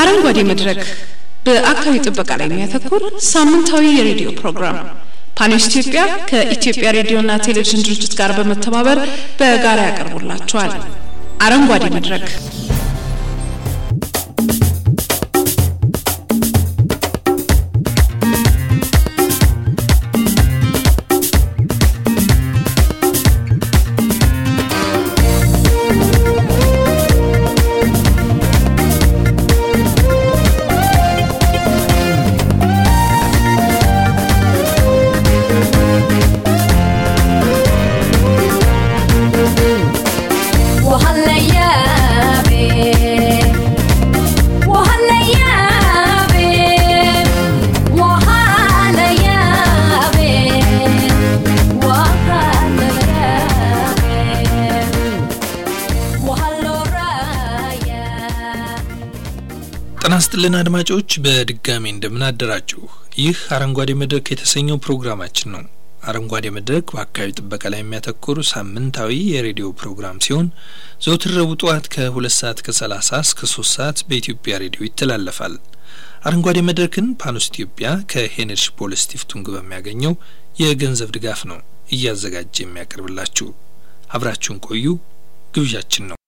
አረንጓዴ መድረክ በአካባቢ ጥበቃ ላይ የሚያተኩር ሳምንታዊ የሬዲዮ ፕሮግራም ፓኖስ ኢትዮጵያ ከኢትዮጵያ ሬዲዮና ቴሌቪዥን ድርጅት ጋር በመተባበር በጋራ ያቀርቡላችኋል። አረንጓዴ መድረክ ጤና ይስጥልን አድማጮች፣ በድጋሚ እንደምን አደራችሁ። ይህ አረንጓዴ መድረክ የተሰኘው ፕሮግራማችን ነው። አረንጓዴ መድረክ በአካባቢ ጥበቃ ላይ የሚያተኩር ሳምንታዊ የሬዲዮ ፕሮግራም ሲሆን ዘወትር ረቡዕ ጠዋት ከሁለት ሰዓት ከሰላሳ እስከ ሶስት ሰዓት በኢትዮጵያ ሬዲዮ ይተላለፋል። አረንጓዴ መድረክን ፓኖስ ኢትዮጵያ ከሄንሪሽ ፖል ስቲፍቱንግ በሚያገኘው የገንዘብ ድጋፍ ነው እያዘጋጀ የሚያቀርብላችሁ። አብራችሁን ቆዩ ግብዣችን ነው።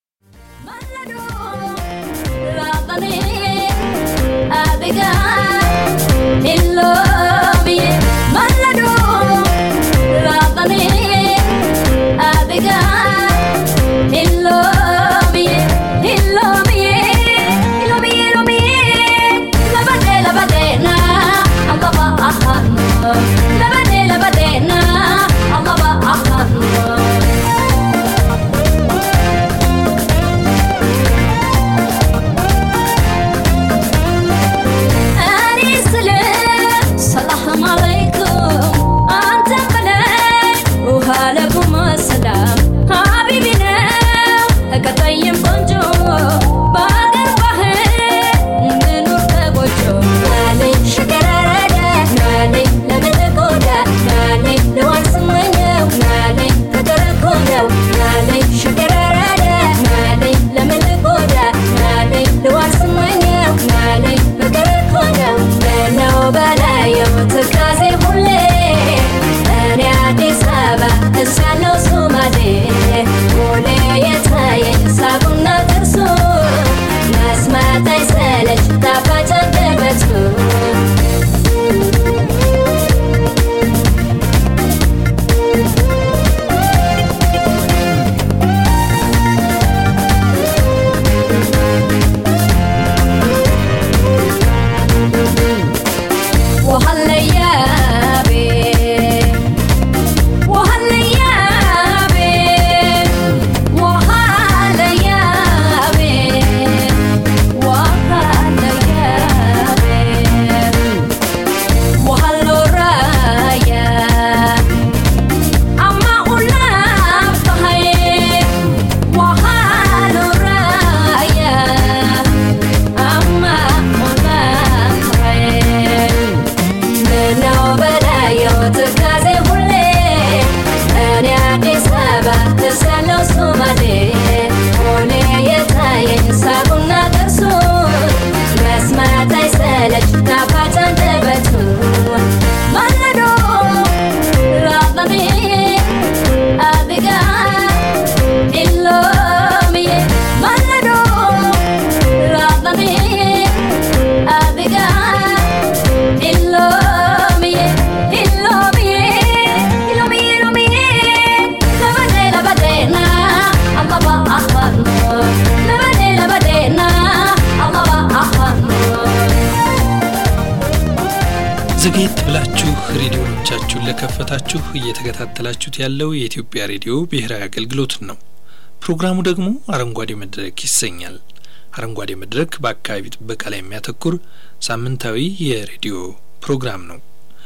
ዘግየት ብላችሁ ሬዲዮኖቻችሁን ለከፈታችሁ እየተከታተላችሁት ያለው የኢትዮጵያ ሬዲዮ ብሔራዊ አገልግሎትን ነው። ፕሮግራሙ ደግሞ አረንጓዴ መድረክ ይሰኛል። አረንጓዴ መድረክ በአካባቢ ጥበቃ ላይ የሚያተኩር ሳምንታዊ የሬዲዮ ፕሮግራም ነው።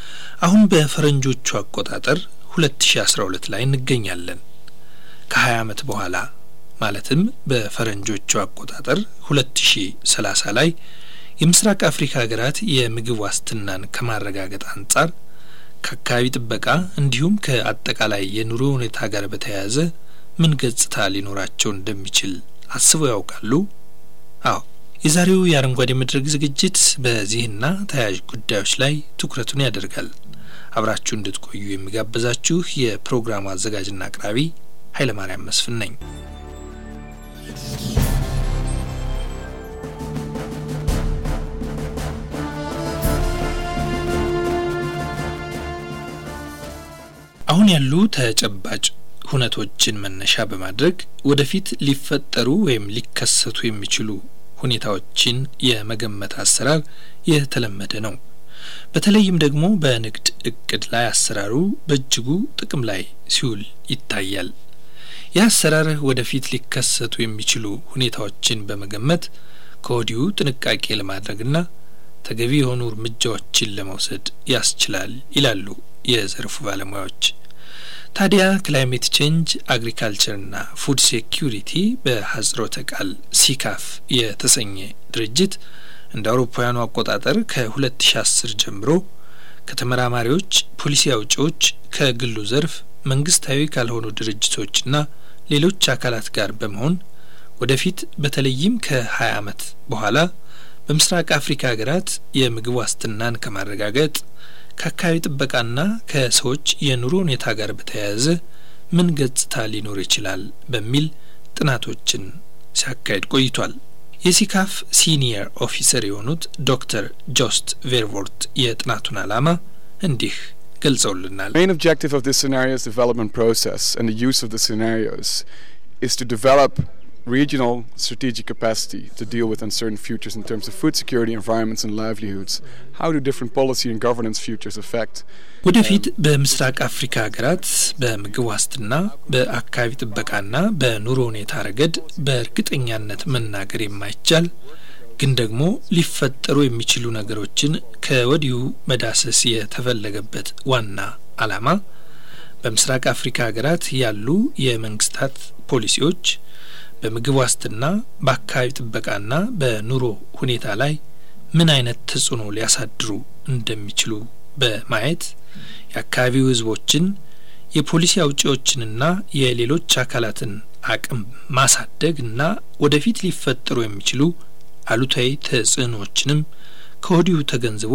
አሁን በፈረንጆቹ አቆጣጠር ሁለት ሺ አስራ ሁለት ላይ እንገኛለን። ከሀያ ዓመት በኋላ ማለትም በፈረንጆቹ አቆጣጠር ሁለት ሺ ሰላሳ ላይ የምስራቅ አፍሪካ ሀገራት የምግብ ዋስትናን ከማረጋገጥ አንጻር ከአካባቢ ጥበቃ እንዲሁም ከአጠቃላይ የኑሮ ሁኔታ ጋር በተያያዘ ምን ገጽታ ሊኖራቸው እንደሚችል አስበው ያውቃሉ? አዎ የዛሬው የአረንጓዴ መድረክ ዝግጅት በዚህና ተያያዥ ጉዳዮች ላይ ትኩረቱን ያደርጋል። አብራችሁ እንድትቆዩ የሚጋብዛችሁ የፕሮግራሙ አዘጋጅና አቅራቢ ኃይለማርያም መስፍን ነኝ። አሁን ያሉ ተጨባጭ ሁነቶችን መነሻ በማድረግ ወደፊት ሊፈጠሩ ወይም ሊከሰቱ የሚችሉ ሁኔታዎችን የመገመት አሰራር የተለመደ ነው። በተለይም ደግሞ በንግድ እቅድ ላይ አሰራሩ በእጅጉ ጥቅም ላይ ሲውል ይታያል። ይህ አሰራር ወደፊት ሊከሰቱ የሚችሉ ሁኔታዎችን በመገመት ከወዲሁ ጥንቃቄ ለማድረግና ተገቢ የሆኑ እርምጃዎችን ለመውሰድ ያስችላል ይላሉ የዘርፉ ባለሙያዎች። ታዲያ ክላይሜት ቼንጅ አግሪካልቸርና ፉድ ሴኪሪቲ በሀጽሮተ ቃል ሲካፍ የተሰኘ ድርጅት እንደ አውሮፓውያኑ አቆጣጠር ከ2010 ጀምሮ ከተመራማሪዎች፣ ፖሊሲ አውጪዎች፣ ከግሉ ዘርፍ መንግስታዊ ካልሆኑ ድርጅቶችና ሌሎች አካላት ጋር በመሆን ወደፊት በተለይም ከ20 ዓመት በኋላ በምስራቅ አፍሪካ ሀገራት የምግብ ዋስትናን ከማረጋገጥ ከአካባቢ ጥበቃና ከሰዎች የኑሮ ሁኔታ ጋር በተያያዘ ምን ገጽታ ሊኖር ይችላል በሚል ጥናቶችን ሲያካሄድ ቆይቷል። የሲካፍ ሲኒየር ኦፊሰር የሆኑት ዶክተር ጆስት ቬርቮርት የጥናቱን ዓላማ እንዲህ ገልጸውልናል። main objective of this scenarios development process and the use of the scenarios is to develop regional strategic capacity to deal with uncertain futures in terms of food security, environments and livelihoods. How do different policy and governance futures affect ወደፊት በምስራቅ አፍሪካ ሀገራት በምግብ ዋስትና በአካባቢ ጥበቃና በኑሮ ሁኔታ ረገድ በእርግጠኛነት መናገር የማይቻል ግን ደግሞ ሊፈጠሩ የሚችሉ ነገሮችን ከወዲሁ መዳሰስ የተፈለገበት ዋና ዓላማ በምስራቅ አፍሪካ ሀገራት ያሉ የመንግስታት ፖሊሲዎች በምግብ ዋስትና በአካባቢ ጥበቃና በኑሮ ሁኔታ ላይ ምን አይነት ተጽዕኖ ሊያሳድሩ እንደሚችሉ በማየት የአካባቢው ሕዝቦችን የፖሊሲ አውጪዎችንና የሌሎች አካላትን አቅም ማሳደግ እና ወደፊት ሊፈጠሩ የሚችሉ አሉታዊ ተጽዕኖዎችንም ከወዲሁ ተገንዝቦ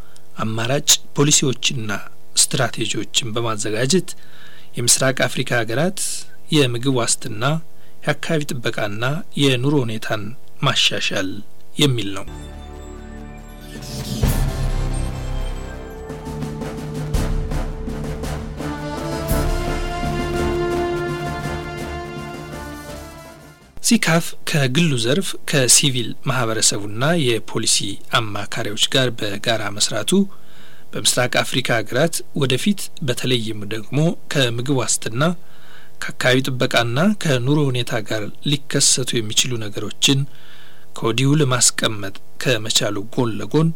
አማራጭ ፖሊሲዎችና ስትራቴጂዎችን በማዘጋጀት የምስራቅ አፍሪካ ሀገራት የምግብ ዋስትና የአካባቢ ጥበቃና የኑሮ ሁኔታን ማሻሻል የሚል ነው። ሲካፍ ከግሉ ዘርፍ ከሲቪል ማህበረሰቡና የፖሊሲ አማካሪዎች ጋር በጋራ መስራቱ በምስራቅ አፍሪካ ሀገራት ወደፊት በተለይም ደግሞ ከምግብ ዋስትና ከአካባቢ ጥበቃና ከኑሮ ሁኔታ ጋር ሊከሰቱ የሚችሉ ነገሮችን ከወዲሁ ለማስቀመጥ ከመቻሉ ጎን ለጎን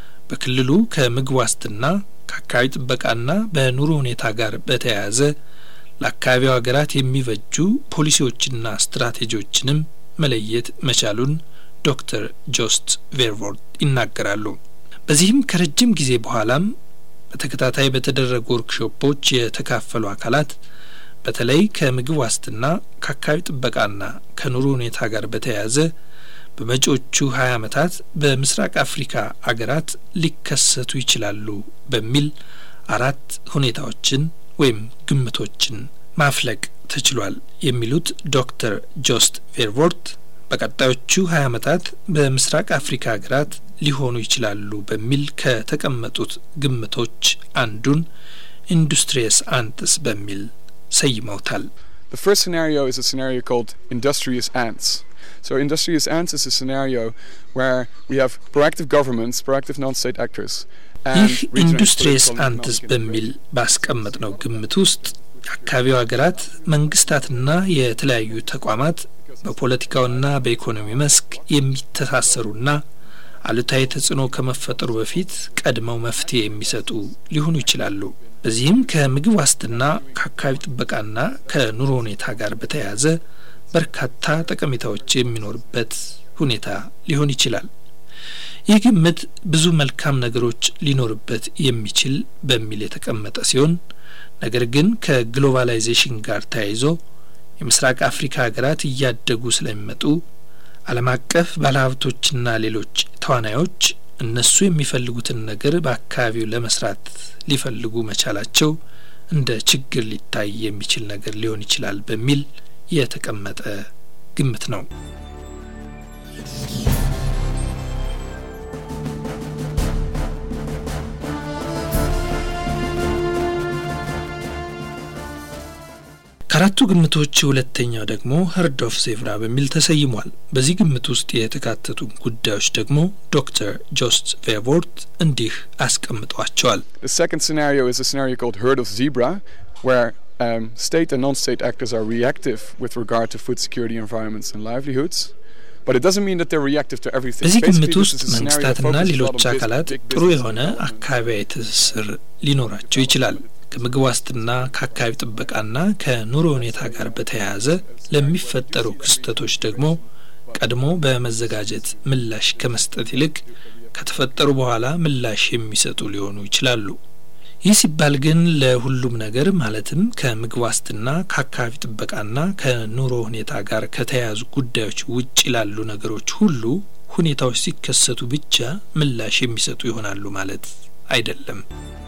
በክልሉ ከምግብ ዋስትና ከአካባቢ ጥበቃና በኑሮ ሁኔታ ጋር በተያያዘ ለአካባቢው ሀገራት የሚበጁ ፖሊሲዎችና ስትራቴጂዎችንም መለየት መቻሉን ዶክተር ጆስት ቬርቮርት ይናገራሉ። በዚህም ከረጅም ጊዜ በኋላም በተከታታይ በተደረጉ ወርክሾፖች የተካፈሉ አካላት በተለይ ከምግብ ዋስትና ከአካባቢ ጥበቃና ከኑሮ ሁኔታ ጋር በተያያዘ በመጪዎቹ ሀያ ዓመታት በምስራቅ አፍሪካ አገራት ሊከሰቱ ይችላሉ በሚል አራት ሁኔታዎችን ወይም ግምቶችን ማፍለቅ ተችሏል የሚሉት ዶክተር ጆስት ቬርቮርት በቀጣዮቹ ሀያ ዓመታት በምስራቅ አፍሪካ ሀገራት ሊሆኑ ይችላሉ በሚል ከተቀመጡት ግምቶች አንዱን ኢንዱስትሪየስ አንትስ በሚል ሰይመውታል። The first scenario is a scenario called industrious ants. So, industrious ants is a scenario where we have proactive governments, proactive non-state actors. ይህ ኢንዱስትሪየስ አንትስ በሚል ባስቀመጥ ነው ግምት ውስጥ የአካባቢው ሀገራት መንግስታትና የተለያዩ ተቋማት በፖለቲካውና በኢኮኖሚ መስክ የሚተሳሰሩና አሉታዊ ተጽዕኖ ከመፈጠሩ በፊት ቀድመው መፍትሄ የሚሰጡ ሊሆኑ ይችላሉ። በዚህም ከምግብ ዋስትና ከአካባቢ ጥበቃና ከኑሮ ሁኔታ ጋር በተያያዘ በርካታ ጠቀሜታዎች የሚኖርበት ሁኔታ ሊሆን ይችላል። ይህ ግምት ብዙ መልካም ነገሮች ሊኖርበት የሚችል በሚል የተቀመጠ ሲሆን ነገር ግን ከግሎባላይዜሽን ጋር ተያይዞ የምስራቅ አፍሪካ ሀገራት እያደጉ ስለሚመጡ ዓለም አቀፍ ባለሀብቶችና ሌሎች ተዋናዮች እነሱ የሚፈልጉትን ነገር በአካባቢው ለመስራት ሊፈልጉ መቻላቸው እንደ ችግር ሊታይ የሚችል ነገር ሊሆን ይችላል በሚል የተቀመጠ ግምት ነው። ከአራቱ ግምቶች ሁለተኛው ደግሞ ሀርድ ኦፍ ዜብራ በሚል ተሰይሟል። በዚህ ግምት ውስጥ የተካተቱ ጉዳዮች ደግሞ ዶክተር ጆስት ቬቮርት እንዲህ አስቀምጧቸዋል። The second scenario is a scenario called herd of zebra, where um, state and non-state actors are reactive with regard to food security, environments, and livelihoods. But it doesn't mean that they're reactive to everything. በዚህ Basically, ግምት this ውስጥ is a scenario that መንግስታትና focuses a lot ሌሎች on bus- አካላት big ጥሩ business የሆነ development. አካባቢያዊ ትስስር ሊኖራቸው ይችላል። ከምግብ ዋስትና ከአካባቢ ጥበቃና ከኑሮ ሁኔታ ጋር በተያያዘ ለሚፈጠሩ ክስተቶች ደግሞ ቀድሞ በመዘጋጀት ምላሽ ከመስጠት ይልቅ ከተፈጠሩ በኋላ ምላሽ የሚሰጡ ሊሆኑ ይችላሉ። ይህ ሲባል ግን ለሁሉም ነገር ማለትም ከምግብ ዋስትና ከአካባቢ ጥበቃና ከኑሮ ሁኔታ ጋር ከተያያዙ ጉዳዮች ውጭ ላሉ ነገሮች ሁሉ ሁኔታዎች ሲከሰቱ ብቻ ምላሽ የሚሰጡ ይሆናሉ ማለት አይደለም።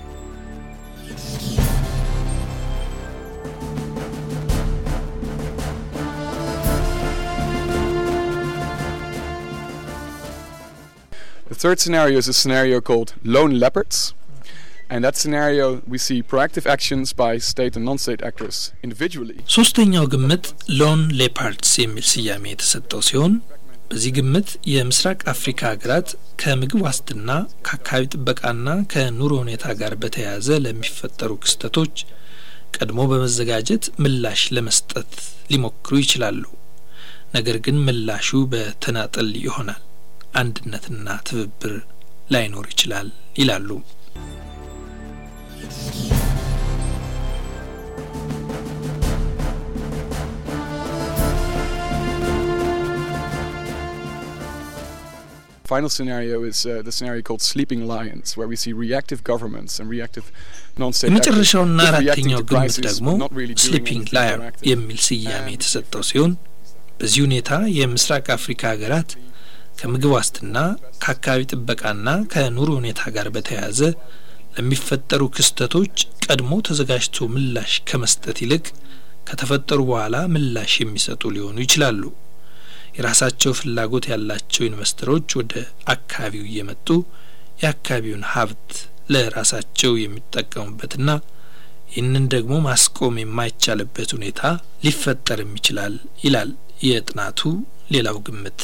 The third scenario is a scenario called lone leopards. And that scenario, we see proactive actions by state and non-state actors individually. ሶስተኛው ግምት ሎን ሌፓርድስ የሚል ስያሜ የተሰጠው ሲሆን በዚህ ግምት የምስራቅ አፍሪካ ሀገራት ከምግብ ዋስትና ከአካባቢ ጥበቃና ከኑሮ ሁኔታ ጋር በተያያዘ ለሚፈጠሩ ክስተቶች ቀድሞ በመዘጋጀት ምላሽ ለመስጠት ሊሞክሩ ይችላሉ። ነገር ግን ምላሹ በተናጠል ይሆናል፣ አንድነትና ትብብር ላይኖር ይችላል ይላሉ። Final scenario is uh, the scenario called sleeping lions, where we see reactive governments and reactive non-state actors የመጨረሻውና just reacting አራተኛው to ግምት crises, ደግሞ but not really doing ስሊፒንግ anything ላየር proactive. የሚል ስያሜ የተሰጠው ሲሆን በዚህ ሁኔታ የምስራቅ አፍሪካ ሀገራት ከምግብ ዋስትና ከአካባቢ ጥበቃና ከኑሮ ሁኔታ ጋር በተያያዘ ለሚፈጠሩ ክስተቶች ቀድሞ ተዘጋጅቶ ምላሽ ከመስጠት ይልቅ ከተፈጠሩ በኋላ ምላሽ የሚሰጡ ሊሆኑ ይችላሉ። የራሳቸው ፍላጎት ያላቸው ኢንቨስተሮች ወደ አካባቢው እየመጡ የአካባቢውን ሀብት ለራሳቸው የሚጠቀሙበትና ይህንን ደግሞ ማስቆም የማይቻልበት ሁኔታ ሊፈጠርም ይችላል ይላል የጥናቱ ሌላው ግምት።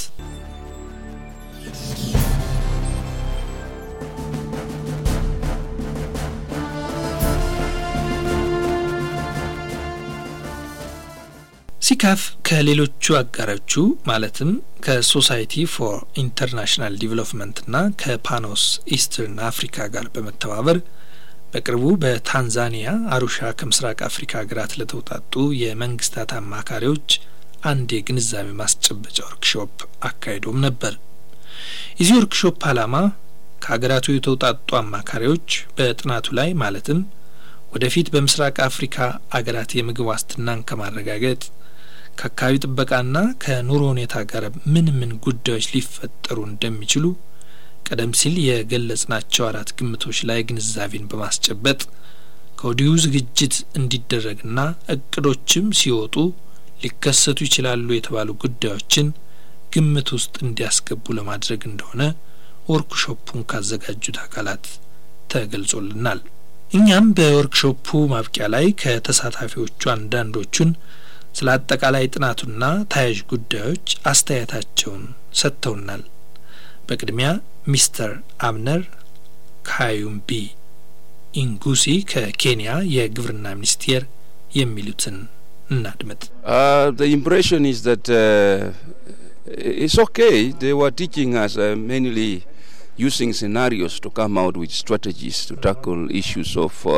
ሲካፍ ከሌሎቹ አጋሮቹ ማለትም ከሶሳይቲ ፎር ኢንተርናሽናል ዲቨሎፕመንትና ከፓኖስ ኢስተርን አፍሪካ ጋር በመተባበር በቅርቡ በታንዛኒያ አሩሻ ከምስራቅ አፍሪካ ሀገራት ለተውጣጡ የመንግስታት አማካሪዎች አንድ የግንዛቤ ማስጨበጫ ወርክሾፕ አካሂዶም ነበር። የዚህ ወርክሾፕ ዓላማ ከሀገራቱ የተውጣጡ አማካሪዎች በጥናቱ ላይ ማለትም ወደፊት በምስራቅ አፍሪካ አገራት የምግብ ዋስትናን ከማረጋገጥ ከአካባቢ ጥበቃና ከኑሮ ሁኔታ ጋር ምን ምን ጉዳዮች ሊፈጠሩ እንደሚችሉ ቀደም ሲል የገለጽናቸው አራት ግምቶች ላይ ግንዛቤን በማስጨበጥ ከወዲሁ ዝግጅት እንዲደረግና እቅዶችም ሲወጡ ሊከሰቱ ይችላሉ የተባሉ ጉዳዮችን ግምት ውስጥ እንዲያስገቡ ለማድረግ እንደሆነ ወርክሾፑን ካዘጋጁት አካላት ተገልጾልናል። እኛም በወርክሾፑ ማብቂያ ላይ ከተሳታፊዎቹ አንዳንዶቹን ስለ አጠቃላይ ጥናቱና ተያያዥ ጉዳዮች አስተያየታቸውን ሰጥተውናል። በቅድሚያ ሚስተር አብነር ካዩምቢ ኢንጉሲ ከኬንያ የግብርና ሚኒስቴር የሚሉትን እናድመጥ። Uh, the impression is that uh, it's okay. They were teaching us uh, mainly using scenarios to come out with strategies to tackle issues of uh,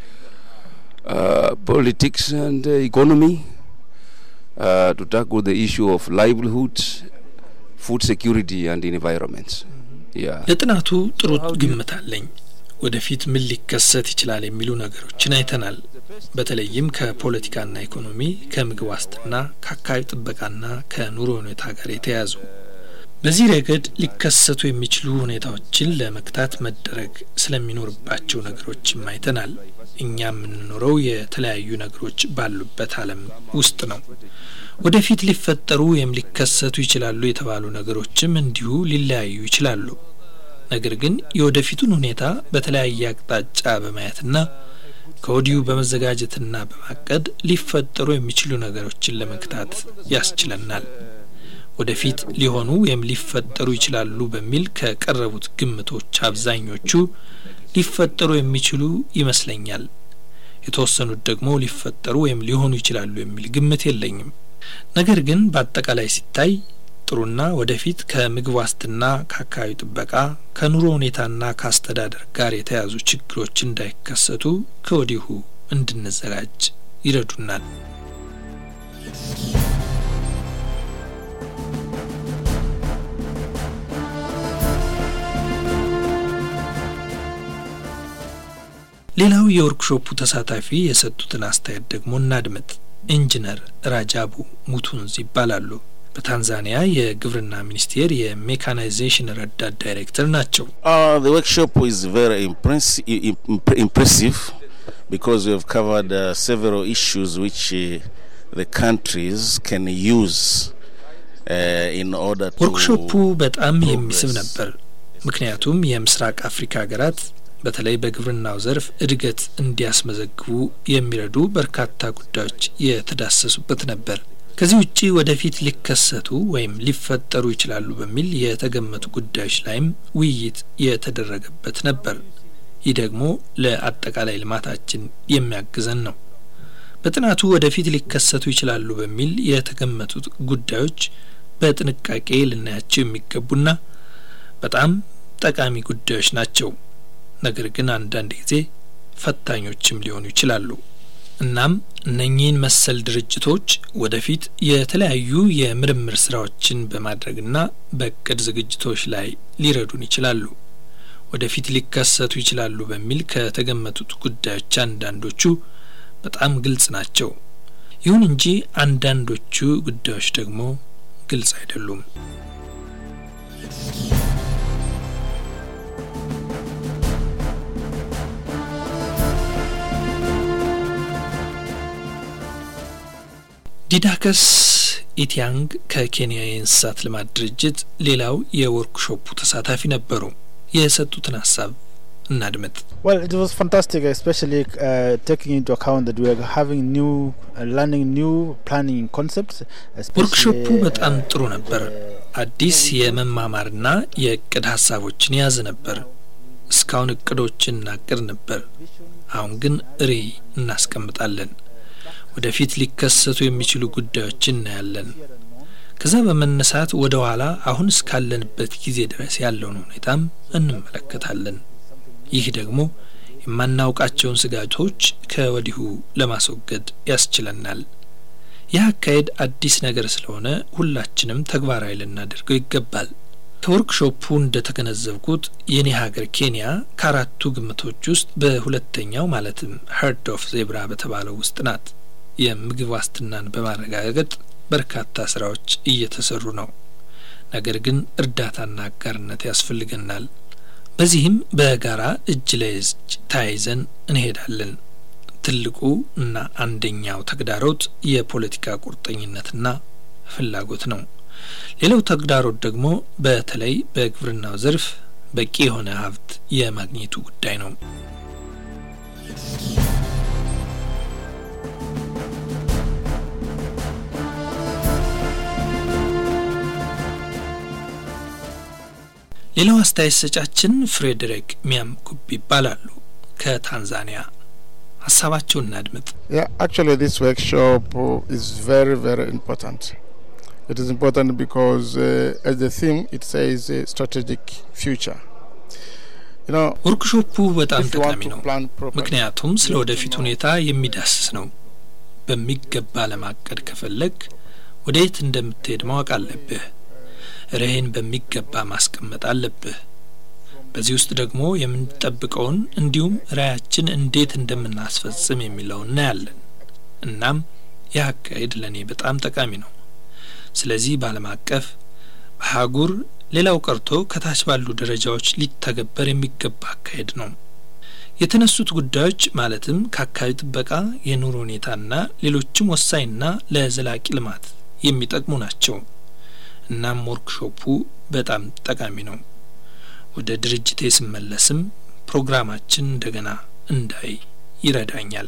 uh, politics and uh, economy, uh, to tackle the issue of livelihoods, food security, and environment. Yeah. ለጥናቱ ጥሩ ግምት አለኝ። ወደፊት ምን ሊከሰት ይችላል የሚሉ ነገሮችን አይተናል። በተለይም ከፖለቲካና ኢኮኖሚ፣ ከምግብ ዋስትና፣ ከአካባቢ ጥበቃና ከኑሮ ሁኔታ ጋር የተያያዙ በዚህ ረገድ ሊከሰቱ የሚችሉ ሁኔታዎችን ለመግታት መደረግ ስለሚኖርባቸው ነገሮችም አይተናል። እኛ የምንኖረው የተለያዩ ነገሮች ባሉበት ዓለም ውስጥ ነው። ወደፊት ሊፈጠሩ ወይም ሊከሰቱ ይችላሉ የተባሉ ነገሮችም እንዲሁ ሊለያዩ ይችላሉ። ነገር ግን የወደፊቱን ሁኔታ በተለያየ አቅጣጫ በማየትና ከወዲሁ በመዘጋጀትና በማቀድ ሊፈጠሩ የሚችሉ ነገሮችን ለመግታት ያስችለናል። ወደፊት ሊሆኑ ወይም ሊፈጠሩ ይችላሉ በሚል ከቀረቡት ግምቶች አብዛኞቹ ሊፈጠሩ የሚችሉ ይመስለኛል። የተወሰኑት ደግሞ ሊፈጠሩ ወይም ሊሆኑ ይችላሉ የሚል ግምት የለኝም። ነገር ግን በአጠቃላይ ሲታይ ጥሩና ወደፊት ከምግብ ዋስትና፣ ከአካባቢ ጥበቃ፣ ከኑሮ ሁኔታና ከአስተዳደር ጋር የተያዙ ችግሮች እንዳይከሰቱ ከወዲሁ እንድንዘጋጅ ይረዱናል። ሌላው የወርክሾፑ ተሳታፊ የሰጡትን አስተያየት ደግሞ እናድምጥ። ኢንጂነር ራጃቡ ሙቱንዝ ይባላሉ። በታንዛኒያ የግብርና ሚኒስቴር የሜካናይዜሽን ረዳት ዳይሬክተር ናቸው። ወርክሾፕ ኢዝ ቨሪ ኢምፕሬሲቭ ቢኮዝ ዊ ሃቭ ከቨርድ ሴቨራል ኢሹስ ዊች ዘ ካንትሪስ ካን ዩዝ ኢን ኦርደር ቱ ወርክሾፑ በጣም የሚስብ ነበር። ምክንያቱም የምስራቅ አፍሪካ ሀገራት በተለይ በግብርናው ዘርፍ እድገት እንዲያስመዘግቡ የሚረዱ በርካታ ጉዳዮች የተዳሰሱበት ነበር። ከዚህ ውጪ ወደፊት ሊከሰቱ ወይም ሊፈጠሩ ይችላሉ በሚል የተገመቱ ጉዳዮች ላይም ውይይት የተደረገበት ነበር። ይህ ደግሞ ለአጠቃላይ ልማታችን የሚያግዘን ነው። በጥናቱ ወደፊት ሊከሰቱ ይችላሉ በሚል የተገመቱት ጉዳዮች በጥንቃቄ ልናያቸው የሚገቡና በጣም ጠቃሚ ጉዳዮች ናቸው። ነገር ግን አንዳንድ ጊዜ ፈታኞችም ሊሆኑ ይችላሉ። እናም እነኚህን መሰል ድርጅቶች ወደፊት የተለያዩ የምርምር ስራዎችን በማድረግና በእቅድ ዝግጅቶች ላይ ሊረዱን ይችላሉ። ወደፊት ሊከሰቱ ይችላሉ በሚል ከተገመቱት ጉዳዮች አንዳንዶቹ በጣም ግልጽ ናቸው። ይሁን እንጂ አንዳንዶቹ ጉዳዮች ደግሞ ግልጽ አይደሉም። ዲዳከስ ኢቲያንግ ከኬንያ የእንስሳት ልማት ድርጅት ሌላው የወርክሾፑ ተሳታፊ ነበሩ። የሰጡትን ሀሳብ እናድምጥ። Well, it was fantastic, especially uh, taking into account that we are having new, uh, learning new planning concepts. ወርክሾፑ በጣም ጥሩ ነበር። አዲስ የመማማርና የእቅድ ሀሳቦችን የያዘ ነበር። እስካሁን እቅዶችን እናቅድ ነበር። አሁን ግን ርዕይ እናስቀምጣለን። ወደፊት ሊከሰቱ የሚችሉ ጉዳዮችን እናያለን። ከዛ በመነሳት ወደ ኋላ አሁን እስካለንበት ጊዜ ድረስ ያለውን ሁኔታም እንመለከታለን። ይህ ደግሞ የማናውቃቸውን ስጋቶች ከወዲሁ ለማስወገድ ያስችለናል። ይህ አካሄድ አዲስ ነገር ስለሆነ ሁላችንም ተግባራዊ ልናደርገው ይገባል። ከወርክሾፑ እንደ ተገነዘብኩት የኔ ሀገር ኬንያ ከአራቱ ግምቶች ውስጥ በሁለተኛው ማለትም ሄርድ ኦፍ ዜብራ በተባለው ውስጥ ናት። የምግብ ዋስትናን በማረጋገጥ በርካታ ስራዎች እየተሰሩ ነው። ነገር ግን እርዳታና አጋርነት ያስፈልገናል። በዚህም በጋራ እጅ ለእጅ ተያይዘን እንሄዳለን። ትልቁ እና አንደኛው ተግዳሮት የፖለቲካ ቁርጠኝነትና ፍላጎት ነው። ሌላው ተግዳሮት ደግሞ በተለይ በግብርናው ዘርፍ በቂ የሆነ ሀብት የማግኘቱ ጉዳይ ነው። ሌላው አስተያየት ሰጫችን ፍሬድሪክ ሚያምኩብ ይባላሉ ከታንዛኒያ። ሀሳባቸውን እናድምጥ። Yeah, actually, this workshop uh, is very, very important. It is important because, uh, as the theme, it says uh, strategic future. You know, ወርክሾፑ በጣም if you want ጠቃሚ to ነው፣ plan properly, ምክንያቱም ስለ ወደፊት ሁኔታ የሚዳስስ ነው። በሚገባ ለማቀድ ከፈለግ ወደ የት እንደምትሄድ ማወቅ አለብህ። ርዕይን በሚገባ ማስቀመጥ አለብህ። በዚህ ውስጥ ደግሞ የምንጠብቀውን እንዲሁም ራዕያችን እንዴት እንደምናስፈጽም የሚለውን እናያለን። እናም ይህ አካሄድ ለእኔ በጣም ጠቃሚ ነው። ስለዚህ በዓለም አቀፍ አህጉር ሌላው ቀርቶ ከታች ባሉ ደረጃዎች ሊተገበር የሚገባ አካሄድ ነው። የተነሱት ጉዳዮች ማለትም ከአካባቢ ጥበቃ፣ የኑሮ ሁኔታና ሌሎችም ወሳኝና ለዘላቂ ልማት የሚጠቅሙ ናቸው። እናም ወርክሾፑ በጣም ጠቃሚ ነው። ወደ ድርጅቴ ስመለስም ፕሮግራማችን እንደገና እንዳይ ይረዳኛል።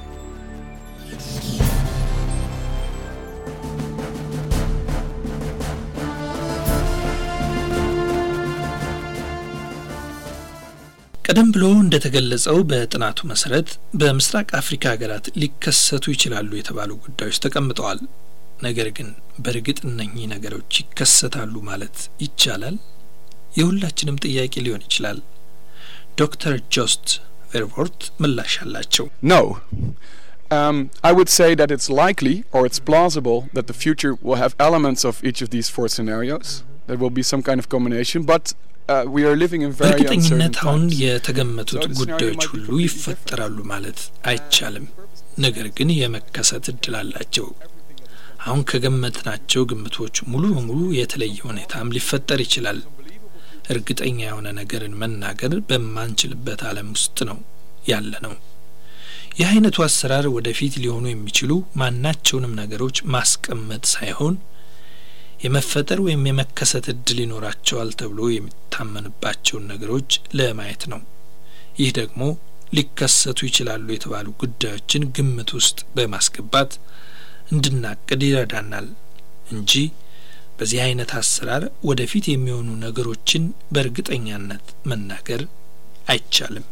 ቀደም ብሎ እንደተገለጸው በጥናቱ መሰረት በምስራቅ አፍሪካ ሀገራት ሊከሰቱ ይችላሉ የተባሉ ጉዳዮች ተቀምጠዋል። ነገር ግን በእርግጥ እነኚህ ነገሮች ይከሰታሉ ማለት ይቻላል? የሁላችንም ጥያቄ ሊሆን ይችላል። ዶክተር ጆስት ቬርቮርት ምላሽ አላቸው። No. Um, I would say that it's likely or it's plausible that the future will have elements of each of these four scenarios. There will be some kind of combination, but uh, we are living in very uncertain በእርግጠኝነት አሁን times. የተገመቱት So the ጉዳዮች scenario might ሁሉ be completely ይፈጠራሉ ማለት አይቻልም። ነገር ግን የመከሰት እድል አላቸው። አሁን ከገመትናቸው ግምቶች ሙሉ በሙሉ የተለየ ሁኔታም ሊፈጠር ይችላል። እርግጠኛ የሆነ ነገርን መናገር በማንችልበት ዓለም ውስጥ ነው ያለ ነው። ይህ አይነቱ አሰራር ወደፊት ሊሆኑ የሚችሉ ማናቸውንም ነገሮች ማስቀመጥ ሳይሆን የመፈጠር ወይም የመከሰት እድል ይኖራቸዋል ተብሎ የሚታመንባቸውን ነገሮች ለማየት ነው። ይህ ደግሞ ሊከሰቱ ይችላሉ የተባሉ ጉዳዮችን ግምት ውስጥ በማስገባት እንድናቅድ ይረዳናል እንጂ በዚህ አይነት አሰራር ወደፊት የሚሆኑ ነገሮችን በእርግጠኛነት መናገር አይቻልም።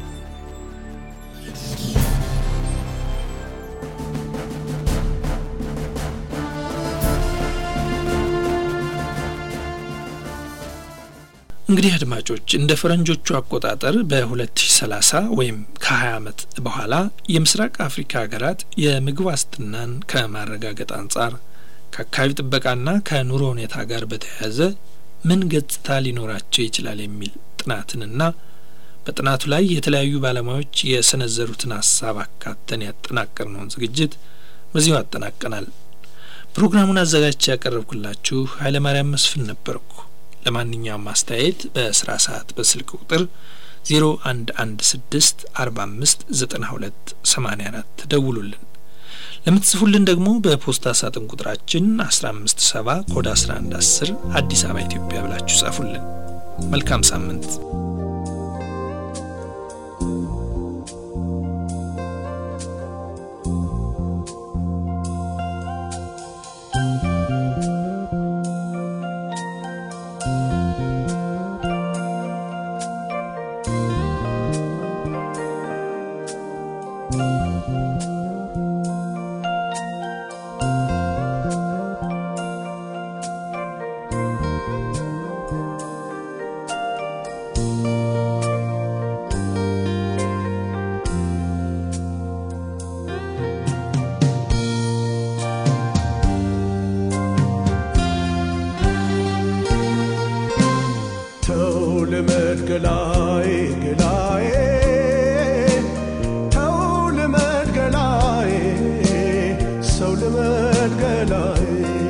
እንግዲህ አድማጮች እንደ ፈረንጆቹ አቆጣጠር በ2030 ወይም ከ20 ዓመት በኋላ የምስራቅ አፍሪካ ሀገራት የምግብ ዋስትናን ከማረጋገጥ አንጻር ከአካባቢ ጥበቃና ከኑሮ ሁኔታ ጋር በተያያዘ ምን ገጽታ ሊኖራቸው ይችላል የሚል ጥናትንና በጥናቱ ላይ የተለያዩ ባለሙያዎች የሰነዘሩትን ሀሳብ አካተን ያጠናቀርነውን ዝግጅት በዚሁ አጠናቀናል። ፕሮግራሙን አዘጋጅቼ ያቀረብኩላችሁ ኃይለማርያም መስፍን ነበርኩ። ለማንኛውም አስተያየት በስራ ሰዓት በስልክ ቁጥር ዜሮ አንድ አንድ ስድስት አርባ አምስት ዘጠና ሁለት ሰማኒያ አራት ደውሉልን። ለምትጽፉልን ደግሞ በፖስታ ሳጥን ቁጥራችን አስራ አምስት ሰባ ኮድ አስራ አንድ አስር አዲስ አበባ ኢትዮጵያ ብላችሁ ጻፉልን። መልካም ሳምንት። ተው ልመድ ገላዬ ገላዬ ተው ልመድ ገላዬ ሰው ልመድ ገላዬ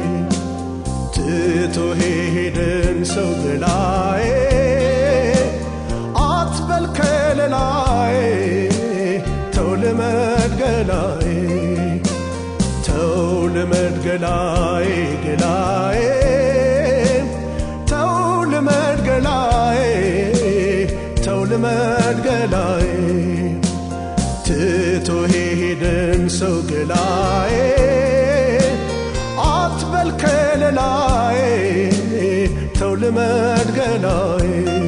ትቶ ሄደን ሰው ገላዬ አትበል ከለላዬ ተው ልመድ ገላዬ ተው ልመድ ገላዬ ገላዬ ተው ልመድ ገላዬ ተው ልመድ ገላዬ ትቶ ሄደን ሰው ገላዬ አትበል ከለላዬ ተው ልመድ ገላዬ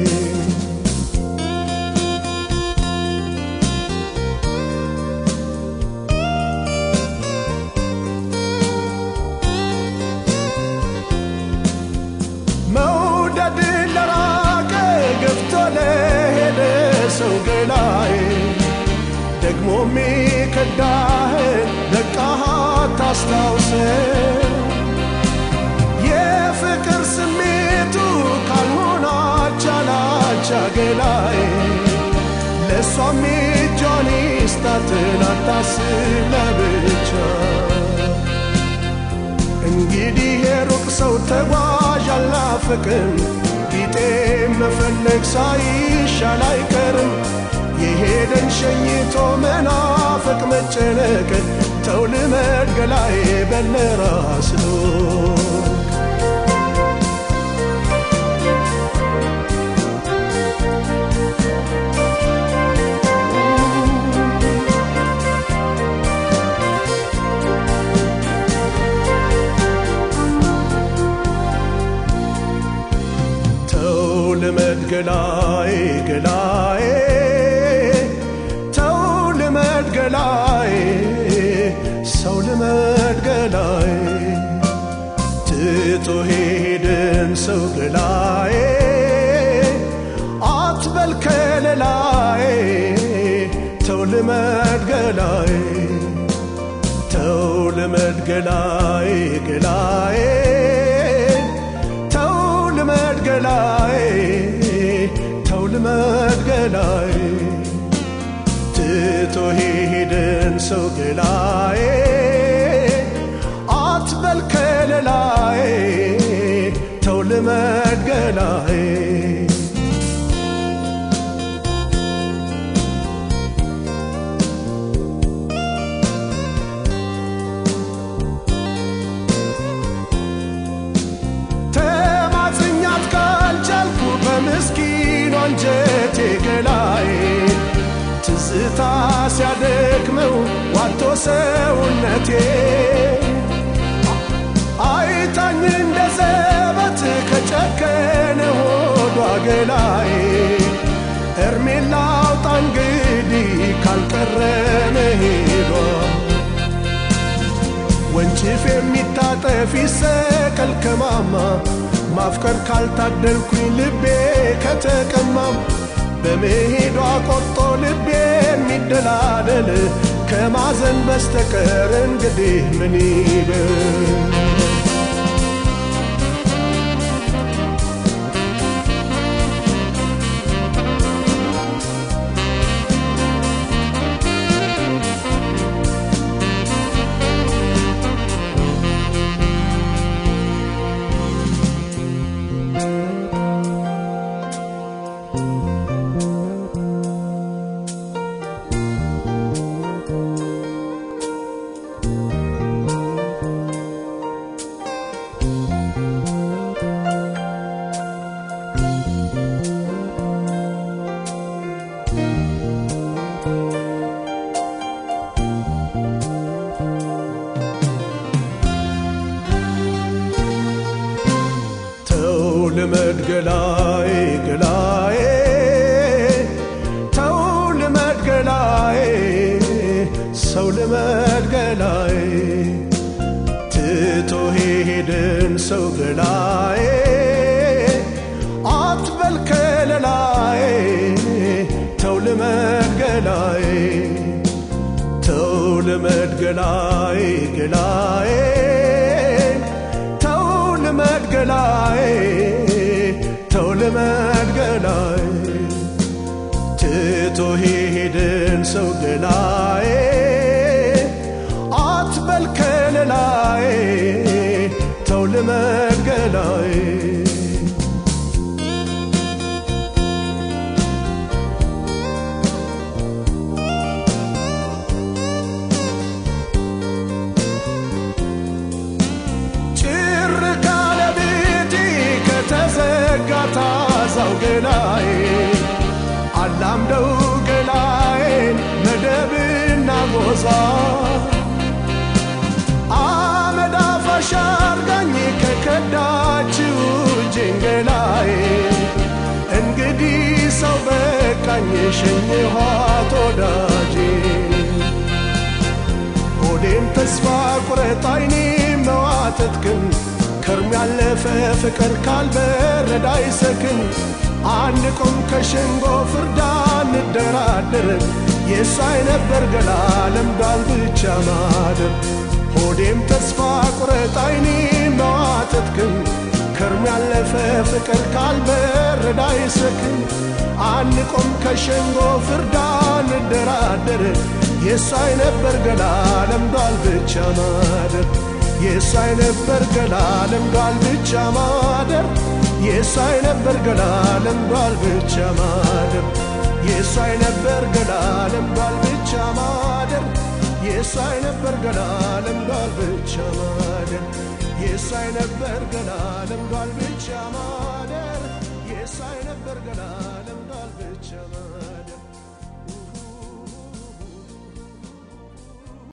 መውደድ ለራቀ ገፍቶ ለሄደ ሰው ገላዬ ደግሞ ሚከዳህን በቃህ ታስታውሰ የፍቅር ስሜቱ ካልሆነ አቻላቻ ገላዬ ለእሷም እጇን ይስጣትን አታስብ ለብቻ እንግዲህ የሩቅ ሰው ተጓዥ አላፊ መናፍቅን ቢጤ መፈለግ ሳይሻል አይቀርም የሄደን ሸኝቶ መናፍቅ መጨነቅ ተው ልመድ ገላዬ በለራስ ሎክ ተው ልመድ ገላዬ ገላዬ ተው ልመድ ገላዬ ሰው ልመድ ገላዬ ትቶ ሄድን ሰው ገላዬ አትበል ከለላዬ ተው ልመድ ገላዬ ተው ልመድ ገላዬ ገላዬ ተው ልመድ ገላዬ ተው ልመድ ገላዬ ትቶ ሄድን ሰው ገላዬ አትበል ከለላዬ ተው ልመድ ገላዬ ተማጽኛት ካልቻልኩ በምስኪኑ አንጀቴ ገላዬ ትዝታ ሲያደክመው ዋቶ ሰውነቴ አይታኝ እንደ ዘበት ከጨከነ ሆዷ ገላዬ እርሜን ላውጣ እንግዲህ ካልቀረ መሄዷ ወንጭፍ የሚታጠፍ ይሰቀል ከማማ ማፍቀር ካልታደልኩኝ ልቤ ከተቀማም በመሄዷ ቆርጦ ልቤ የሚደላደል ከማዘን በስተቀር እንግዲህ ምን ይበል ተው ልመድ ገላዬ ገላዬ ተው ልመድ ገላዬ ሰው ልመድ ገላዬ ትቶ ሄድን ሰው ገላዬ አትበል ከለላዬ ተው ልመድ ገላዬ ተው ልመድ ገላዬ ገላዬ ተው ልመድ ገላዬ ተው ልመድ ገላዬ ትቶ ሄድን ሰው ገላዬ አትበል ከለላዬ ተው ልመድ ገላዬ ጭር ካለ ቤቴ ከተዘጋ ታዛው ገላዬ አላምደው ገላዬን መደብና ጎዛ አመድ አፋሽ አርጋኝ ከከዳችው እጄን ገላዬ እንግዲህ ሰው በቃኝ ሸኝኋት ወዳጄ ሆዴን ተስፋ ቁረጥ አይኔ መዋተት ግን ከርም ያለፈ ፍቅር ካልበረዳ አይሰክን አንቆም ከሸንጎ ፍርዳ እንደራደር የእሷ አይነበር ገላ ለምዷል ብቻ ማደር ሆዴም ተስፋ ቁረጥ አይኔ መዋተት ግን ከርም ያለፈ ፍቅር ካልበረዳ አይሰክን አንቆም ከሸንጎ ፍርዳ እንደራደር የእሷ አይነበር ገላ ለምዷል ብቻ ማደር የእሷ አይነበር ገላ ለምዷል ብቻ ማደር የሳይ ነበር ገላ ለምዷል ብቻ ማደር የሳይ ነበር ገላ ለምዷል ብቻ ማደር የሳይ ነበር ገላ ለምዷል ብቻ ማደር የሳይ ነበር ገላ ለምዷል ብቻ ማደር